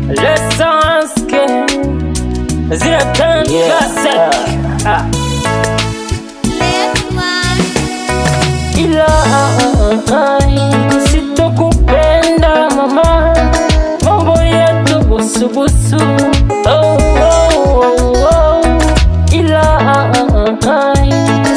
L'essence que zile tan Yeah. classic ah. ila ai, sitokupenda mama, mambo yetu busubusu oh, oh, oh, oh. ila ai,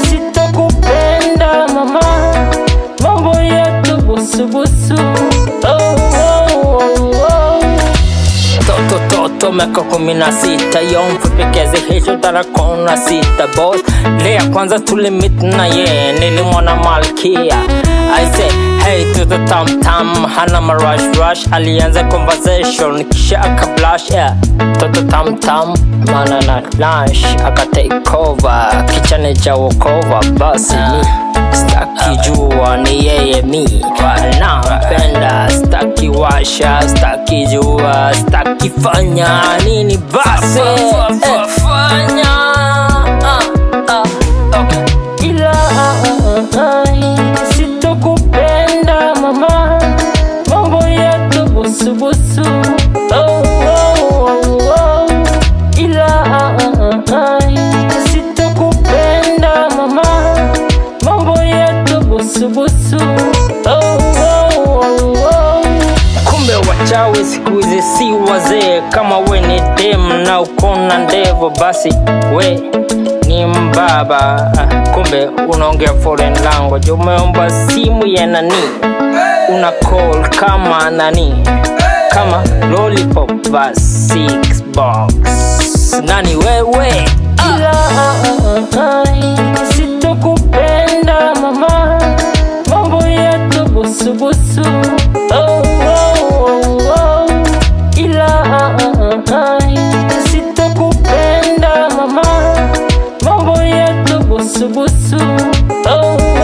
sitokupenda mama, mambo yetu busubusu oh, oh, oh, oh. Toto toto miaka kumi na sita yo mfupikezi hicho tarakona sita boss ile ya kwanza tulimit na ye nilimwona malkia I say hey to the tam tam hana marush rush alianza conversation kisha akablash yeah toto tam tam mana na lunch aka take over kichane cha wokova basi mi staki jua ni yeye mi nampenda staki washa staki jua staki fanya nini basi eh, fanya ah, ah, okay. ila ai, sitokupenda mama mambo yetu busubusu oh, oh, oh, oh. ila ai, sitokupenda mama mambo yetu busubusu oh, oh, oh, oh. kumbe wachawi siku hizi si wazee kama we ni dem na ukona ndevo basi we ni mbaba Ah, kumbe unaongea foreign language umeomba simu ya nani una call kama nani kama lollipop va six box nani wewe ila ai, sitokupenda mama mambo yetu busubusu oh, oh, oh, oh. ila ai, sitokupenda mama mambo yetu busubusu oh,